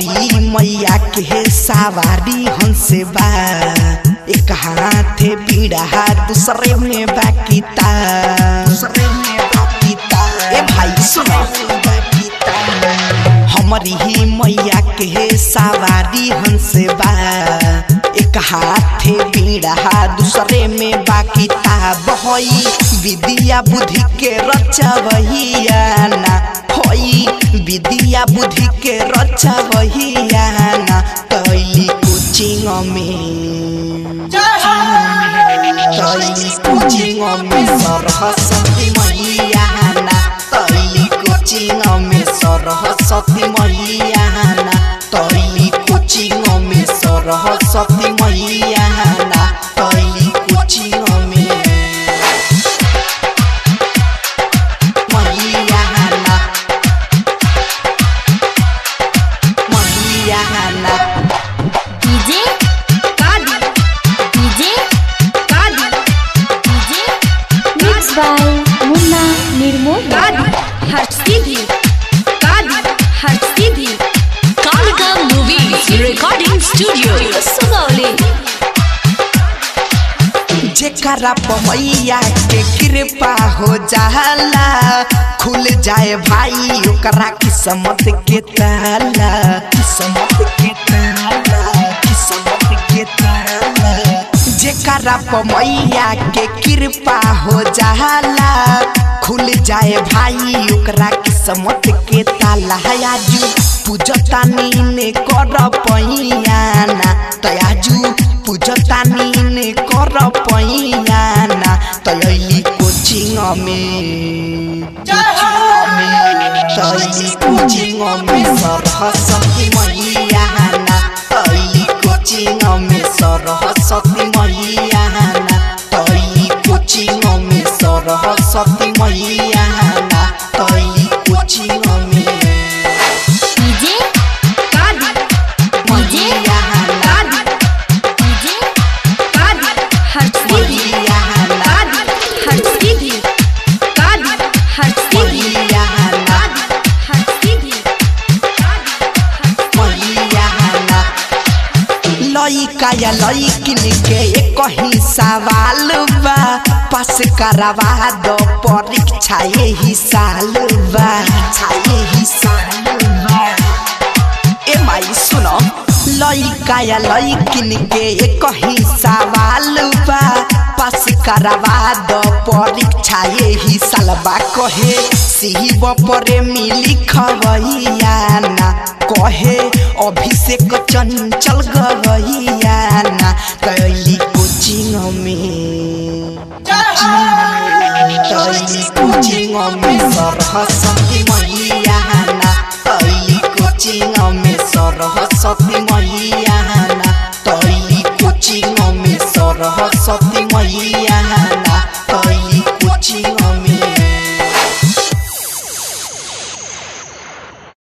हमारी मैया के सवारी हंसे बा एक हाथे पीड़ा दूसरे में बाकीता दूसरे में बाकीता ए भाई सुनो हमारी ही मैया के सवारी हंसे बा एक हाथे पीड़ा दूसरे में बाकीता बहई विद्या बुद्धि के रचवहिया ना होई विद्या बुद्धि के रचवहिया ना तैली कोचिंग में तैली कोचिंग में सरस्वती मैया ना तैली कोचिंग में सरस्वती मैया ना तैली कोचिंग में सरस्वती मैया ना तैली कोचिंग में मैया ना मैया ना डीजे कादी डीजे कादी डीजे मिक्स बाय मुन्ना निर्मोही कादी हर सीधी कादी हर सीधी Kalika movies recording studio Sugauli जेकरा पमैया के कृपा हो जाला खुल जाए भाई ओकरा किस्मत के ताला किस्मत के ताला किस्मत के ताला जेकरा पमैया के कृपा हो जाला खुल जाए भाई ओकरा किस्मत के ताला आजू पूजतानी ने कर पैयाना तयाजू पूजतानी ने कर पैयाना तयली कोचिंग में तैली कोचिंग में सरस्वती मैया ना तैली कोचिंग में सरस्वती मैया ना तैली कोचिंग में सरस्वती मैया ना तैली कोचिंग में डीजे कादी डीजे मैया ना कादी डीजे कादी हर सीधी मैया ना कादी हर सीधी कादी हर सीधी मैया ना हर सीधी मैया ना लइका या लइकिन के एक ही सवाल बा पास करवा दो परीक्षा यही साल बा यही साल बा ए माई सुनो लइका या लइकिन के एक ही सवाल बा पास करवा दो परीक्षा यही साल बा कहे शिव पर मिली खबैया ना कहे अभिषेक चंचल गवैया ना कैली कोचिंग में तैली कोचिंग में सरस्वती मैया ना तैली कोचिंग में सरस्वती